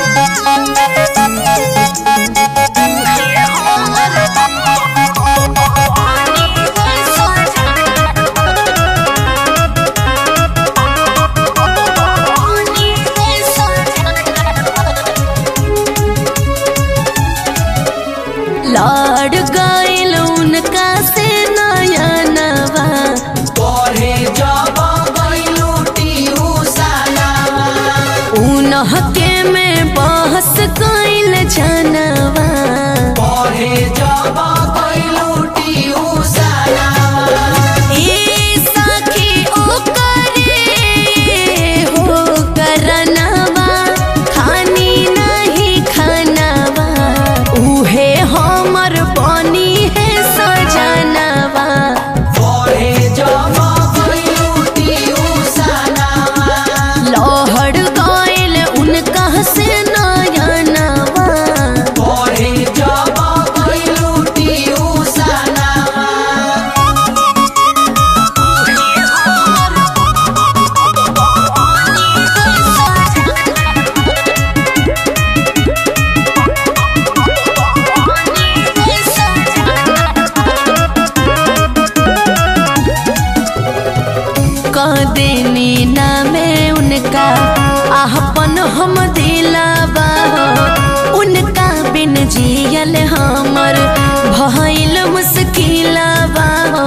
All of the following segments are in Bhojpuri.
लड़ गइल उनका से नयनवा तोरे जब गइलू टिउसनवा उनहके में बहस गइल जनवा तोरे जब गइलू टिउसनवा ए सखी ओकरे हो करनवा खानी नहीं खानवा उहे हमर बनी है सजनवा तोरे जब गइलू टिउसनवा लहड़ गइल उनका से नयनवा तोरे जब गइलू टिउसनवा कदेनी नामे उनका आहपन हम दिलावा हो उनका बिन जियल हमर भइल मुश्किलावा हो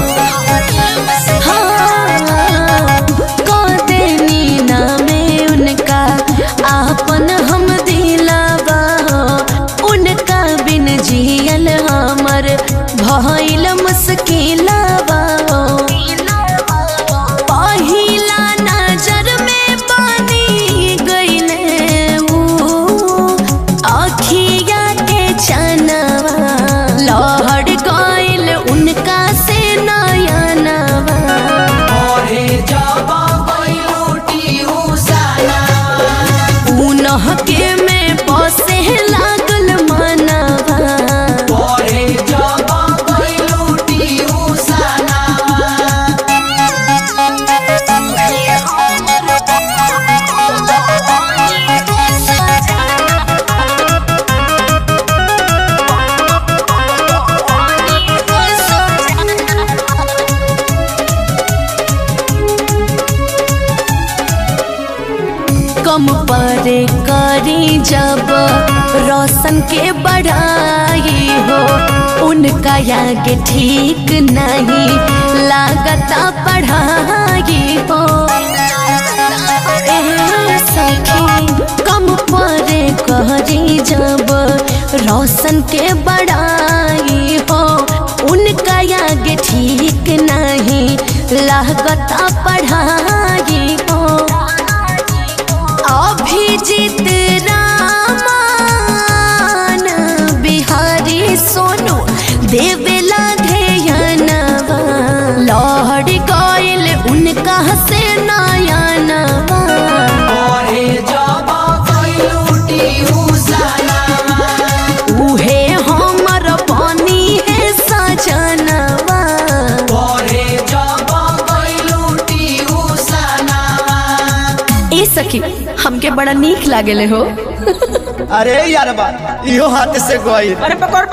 हाँ, कदेनी नामे उनका आपन हम दिलावा हो उनका बिन जियल हमर भइल मुश्किलावा हो पहिला नजर में पानी गइले ऊ अखिया के चनवा लहड़ गइल उनका से नयनवा तोरे जब गइलू टिउसनवा उनह के में बसे लागल मनवा तोरे जब गइलू टिउसनवा कम परे करी जब रोशन के बढ़ाई हो उनका आगे ठीक नहीं लागता पढ़ाई हो ए सखी कम परे करी जब रोशन के बढ़ाई हो उनका आगे ठीक नहीं लागता पढ़ाई हो अभिजीत रामान बिहारी सोनू देवेला ध्यनवा लहड़ गइल उनका से नयनवा तोरे जब गइलू टिउसनवा उहे हमर बनी है सजनवा तोरे जब गइलू टिउसनवा ए सखी हमके बड़ा नीक लागेले हो अरे यार बा इहो हाथ से गई अरे पकड़